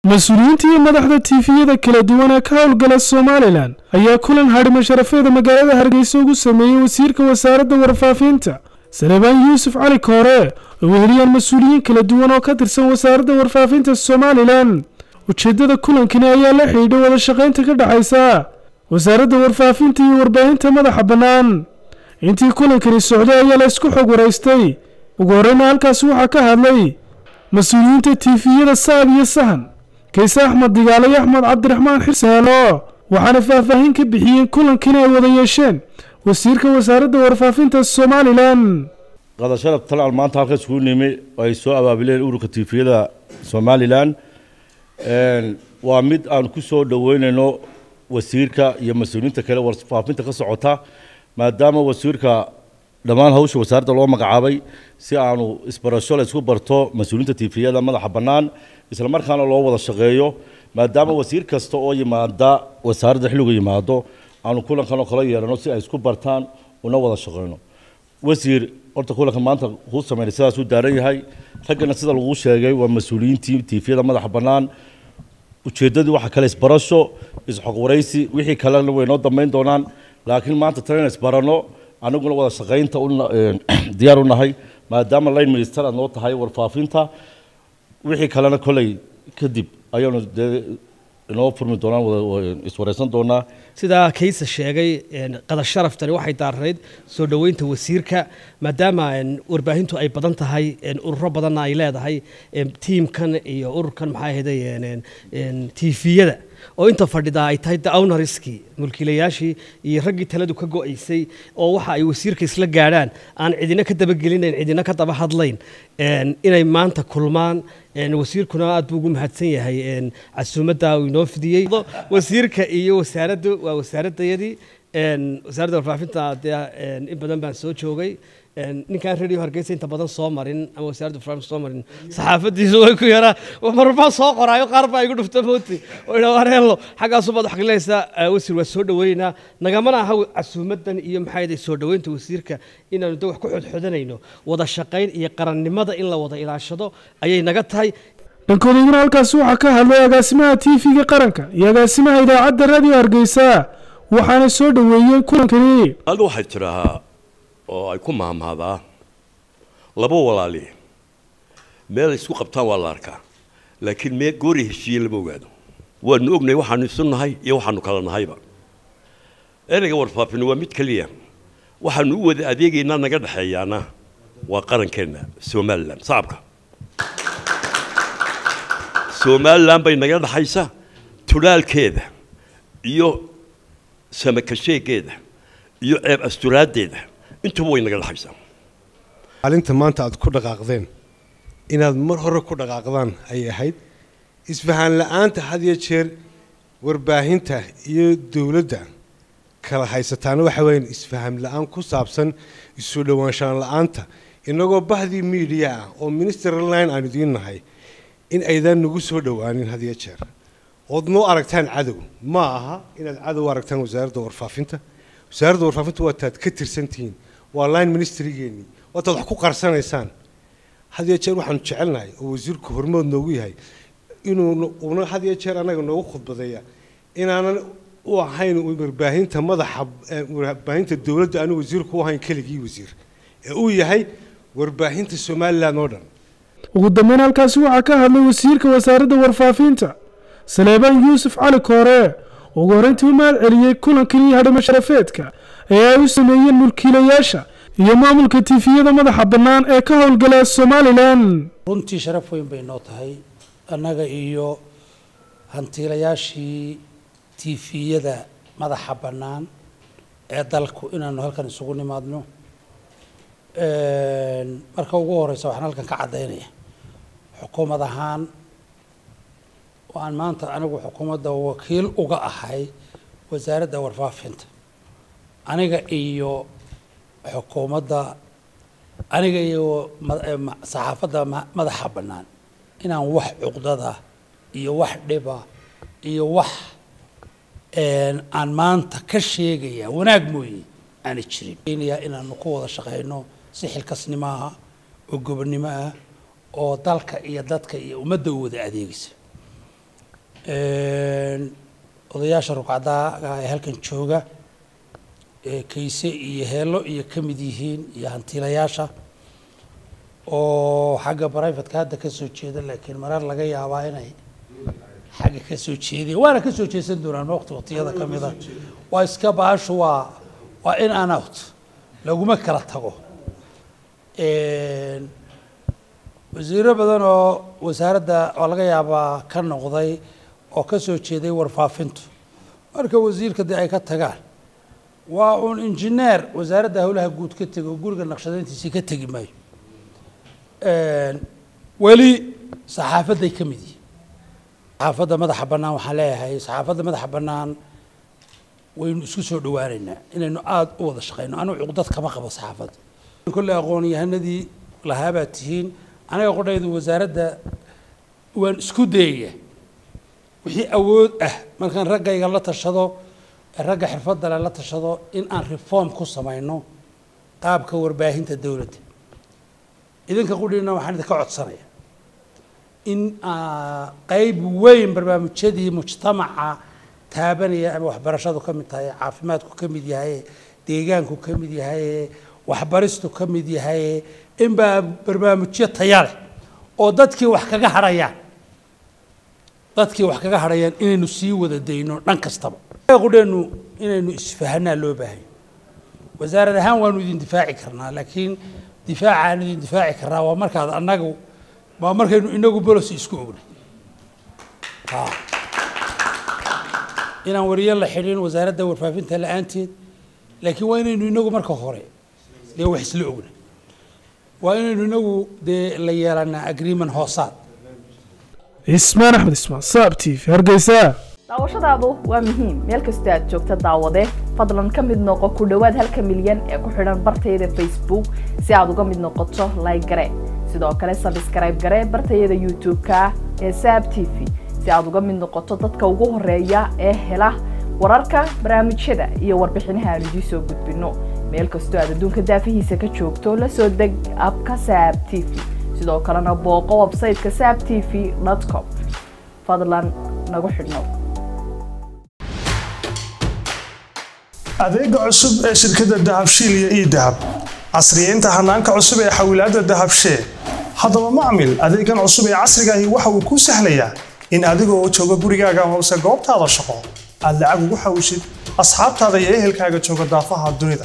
mas-uuliyiinta iyo madaxda tiifiyada kala duwan ee ka howlgala somalilan ayaa kulan hadhimo sharafeeda magaalada hargeysa ugu sameeyey wasiirka wasaaradda warfaafinta salebaan yuusuf cali koore oo weheliyaan mas-uuliyiin kala duwan oo ka tirsan wasaaradda warfaafinta somalilan ujeeddada kulankani ayaa la xidhiidha wada shaqaynta ka dhexaysa wasaaradda warfaafinta iyo warbaahinta madaxa bannaan intii kulankani socday ayaa la isku xog waraystay ugu horreyna halkaasi waxaa ka hadlay mas-uuliyiinta tiifiyada sa'ab iyo sahan kayse axmed digaale iyo axmed cabdiraxmaan xirsaalo waxaana faahfaahin ka bixiyeen kulankani ay wada yeesheen wasiirka wasaaradda warfaafinta somalilan qadar sharaf talaan maanta halka iskugu nimi ay soo abaabileen ururka tiifiyada somalilan waa mid aan ku soo dhoweynayno wasiirka iyo mas-uuliyiinta kale warfaafinta ka socota maadaama wasiirka dhammaan hawsha wasaaradda loo magacaabay si aanu isbarasho la isku barto mas-uuliyiinta tiifiyada madaxa bannaan isla markaana loo wada shaqeeyo maadaama wasiir kasta oo yimaada wasaaradda xilligu yimaado aanu kulankan oo kala yeelano si ay isku bartaan una wada shaqeyno wasiir horta kulanka maanta kuu sameynay sidaasuu daaran yahay raggana sida lagu sheegay waa mas-uuliyiintii tiifiyada madaxa bannaan ujeeddadii waxa kale isbarasho isxogwaraysi wixii kalena way noo dambeyn doonaan laakiin maanta tan in isbarano aniguna wada shaqaynta diyaar u nahay maadaama line minister aad noo tahay warfaafinta wixii kalena koley kadib ayaanu dee inoo furmi doonaan iswareysan doonaa sidaa kaysa sheegay qadar sharaftani waxay daaranayd soo dhoweynta wasiirka maadaama warbaahintu ay badan tahay ururo badanna ay leedahay tiimkan iyo ururkan maxaa ahayday tiifiyada oo inta fadhidaa ay tahay ownariskii mulkiilayaashii iyo raggii taladu ka go'aysay oo waxa ay wasiirka isla gaadhaan aan cidina ka dabagelinayn cidina ka daba hadlayn inay maanta kulmaan wasiirkuna aad buu ugu mahadsan yahay casuumadda uu inoo fidiyey wasiirka iyo wasaaraddu waa wasaaradayadii wasaaradda warfaafinta dee in badan baan soo joogay ninkaan radio hargeysa inta badan soo marin ama wasaaradda warfaafinta soo marin saxaafadiisu way ku yaraa marmaa soo qoraayo qaar baa igu dhufta mooti oo idhaa wareelo xaggaasu baad xaqlinaysaa wasiir waa soo dhaweynaynaa nagamana aha casuumadan iyo maxaa yaday soo dhoweynta wasiirka inaanu de wax ku xodxodanayno wada shaqayn iyo qarannimada in la wada ilaashado ayay naga tahay dhankoodaguna halkaasi waxaa ka hadlay agaasimaha tv-ga qaranka iyo agaasimaha idaacadda radio hargeysa waxaana soo dhoweeyeen kulankani alga waxay tidhaahaa oo ay ku maahmaadaa laba walaali meel isku qabtaan waa la arkaa laakiin mee goori heshiiye lama ogaado waanu ognahay waxaanu isu nahay iyo waxaanu kala nahayba ereyga warfaafina waa mid keliya waxaanu u wada adeegaynaa naga dhexeeyaana waa qarankeenna somalilan sacabka somalilan bay naga dhexaysa tudhaalkeeda iyo samakasheegeeda iyo ceeb asturaaddeeda intuba way naga dhexaysaa maalinta maanta aad ku dhaqaaqdeen inaad mar hore ku dhaqaaqdaan ayay ahayd isfahaan la-aanta had iyo jeer warbaahinta iyo dowladda kala haysataana waxa weeyaan isfaham la-aan ku saabsan isu dhowaanshaan la-aanta inagoo bahdii miidiya ah oo minister line aan idiin nahay in aydaan nagu soo dhowaanin had iyo jeer ood noo aragtaan cadow ma aha inaad cadow aragtaan wasaaradda warfaafinta wasaaradda warfaafinta waa taad ka tirsantihiin waa line ministrigeenii waa taad wax ku qarsanaysaan had iyo jeer waxaanu jecelnahay oo wasiirku hormood noogu yahay inuu una had iyo jeer annaga noogu khudbadeeya inaanan u ahayn warbaahinta madaxa warbaahinta dowladda aanu wasiirku u ahayn keligii wasiir ee uu yahay warbaahinta somalilan oo dhan ugu dambeyn halkaasi waxaa ka hadlay wasiirka wasaaradda warfaafinta saleebaan yuusuf cali koore ugu horreyntii u mahad celiyey kulankan iyo hadhimo sharafeedka ee ay u sameeyeen mulkiilayaasha iyo maamulka tiifiyada madaxa bannaan ee ka howlgala somalilan runtii sharaf weyn bay noo tahay annaga iyo hantiilayaashii tiifiyada madaxa bannaan ee dalku inaanu halkan isugu nimaadno marka ugu horeysa waxaan halkan ka caddaynaya xukuumad ahaan oo aan maanta anigu xukuumadda wakiil uga ahay wasaaradda warfaafinta aniga iyo xukuumadda aniga iyo saxaafadda madaxa bannaan inaan wax cuqdada iyo wax dhiba iyo wax aan maanta ka sheegaya wanaag mooye aanay jirin inaanu ku wada shaqeyno si xilkasnimo ah oo gobonnimo ah oo dalka iyo dadka iyo ummadda u wada adeegaysa odayaasha rugcadaaga ee halkan jooga ee kayse iyo heelo iyo ka mid yihiin iyo hantiilayaasha oo xagga brivatka hadda ka soo jeeda laakiin marar laga yaabaa inay xagga ka soo jeedeen waana ka soo jeesan doonaan waqti waqtiyada ka mida waa iska baashu waa waa in an out laguma kala tago wasiiro badan oo wasaaradda oo laga yaabaa ka noqday oo ka soo jeeday warfaafintu marka wasiirka dee ay ka tagaan waa uun injineer wasaaradda howlaha guud ka tegi oo guriga naqshadeyntiisii ka tegi maayo weli saxaafadday ka mid yihiin saxaafadda madaxa bannaan waxaan leeyahay saxaafadda madaxa bannaan waynu isku soo dhawaaneynaa inaynu aada u wada shaqeyno anugu cuqdad kama qabo saxaafadda kolley aqoon-yahanadii lahaabaa tihiin anaga qodhaydu wasaaradda waan isku dayaya wixii awood ah markaan raggayga la tashado ragga xirfadda le la tashado in aan reform ku samayno qaabka warbaahinta dowladda idinka qudhiina waxaan idinka codsanaya in qeyb weyn barnaamijyadii mujtamaca taabanaya ama waxbarashadu ka mid tahay caafimaadku ka mid yahay deegaanku ka mid yahay waxbaristu ka mid yahay in baa barnaamijyo taya leh oo dadkii wax kaga hadhayaan dadkii wax kaga hadhayaan inaynu sii wada dayno dhan kastaba qudheenu inaynu isfahanaa loo baahayo wasaarad ahaan waanu idin difaaci karnaa laakiin difaaca aan idin difaaci karnaa waa markaad annagu waa markaynu inagu bolosi isku ognay inaan wariyo la xidhin wasaaradda warfaafinta la-aanteed laakiin waa inaynu inagu marka hore dee wax isla ognay waa inaynu inagu dee la yeelanaa agreement hoosaad ismaan axmed ismaan saab t v hargeysa daawashadaadu waa muhiim meel kastoo aad joogta daawade fadlan ka mid noqo ku dhowaad halka milyan ee ku xidhan bartayada facebook si aad uga mid noqoto like gare sidoo kale sabskrayb gare bartayada youtube-ka ee saab t v si aad uga mid noqoto dadka ugu horeeya ee hela wararka barnaamijyada iyo warbixinaha aan idiin soo gudbinno meel kastoo aad adduunka daafihiisa ka joogto la soo deg abka saab t v sidoo kalena booqo websayteka saab t v com fadlan nagu xidhnow adeega cusub ee shirkadda dahabshiil iyo ii dahab casriyeynta hanaanka cusub ee xawilaadda dahabshee haddaba macmil adeegan cusub ee casrigaahi waxa uu kuu sahlayaa in adigoo jooga gurigaaga hoose goobtaada shaqo aad lacag ugu xawishid asxaabtaada iyo ehelkaaga jooga daafaha dunida